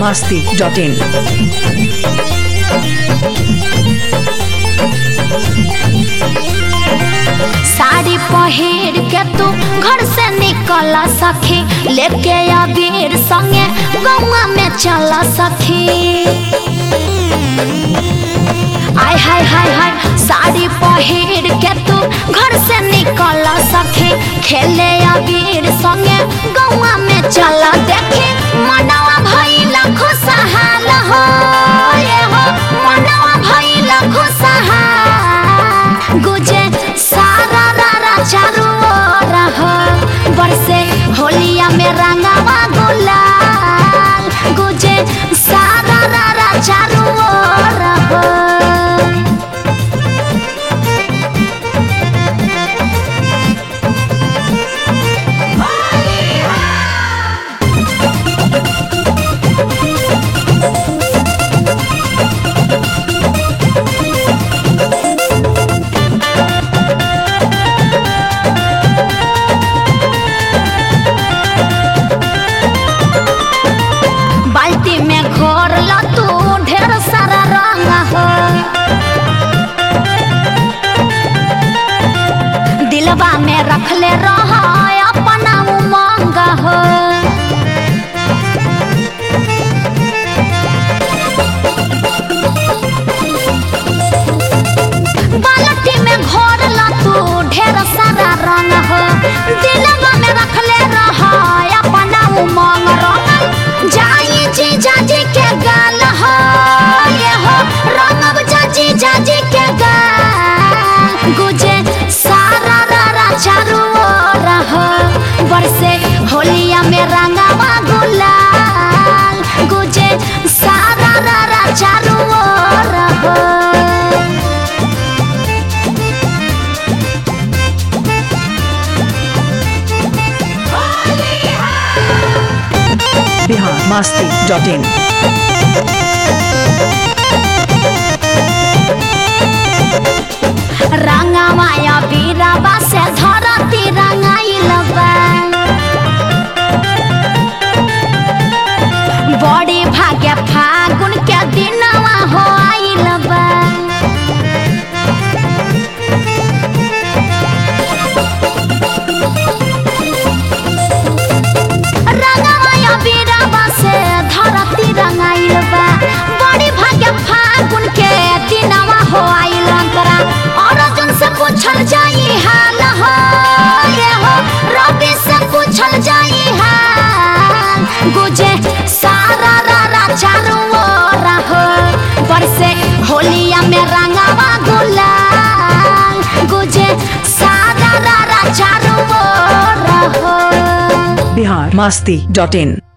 masti.in. Sari पहिर के तू घर से निकल सखी लेके अबीर संगे गौवा में चल सखी आय हाय हाय हाय साड़ी पहिर के तू घर से निकल सखी खेले अबीर संगे गौवा में चल देखी मनवा भइल खुशहाल हो ये हो मनवा भइल खुशहाल गुजे सारा रारा चारू ओर हो बरसे होलिया में रंगावा गुलाल गुजे सारा रारा चारू ओर हो बाल्टी में घोर लो तू ढेर सारा रंग हो दिलवा में रखले रह अपना उमंग हो बाल्टी में घोर लो तू ढेर सारा रंग हो दिलवा में रखले रह अपना उमंग रंग जाई जी जाजी के गाल हो ये हो रंगब जाजी जाजी के गाल गुजे सारा रारा चारू ओर हो बरसे होलिया में रंगावा गुलाल गुजे सारा रारा चारू ओर हो Bihar masti.in. रंगामाया बीराबा से धरती रंगाइल बा बड़ी भाग्य फागुन के दिनवा हो आइल बा रंगामाया बीराबा से धरती रंगाइल बा बड़ी भाग्य फागुन के दिनवा हो आइल अंतरा अर्जुन से पूछल जाई हाल हो ये हो रवि से पूछल जाई हाल गुजे सारा रारा चारू ओर हो बरसे होलिया में रंगावा गुलाल गुजे सारा रारा चारू ओर हो Bihar masti.in.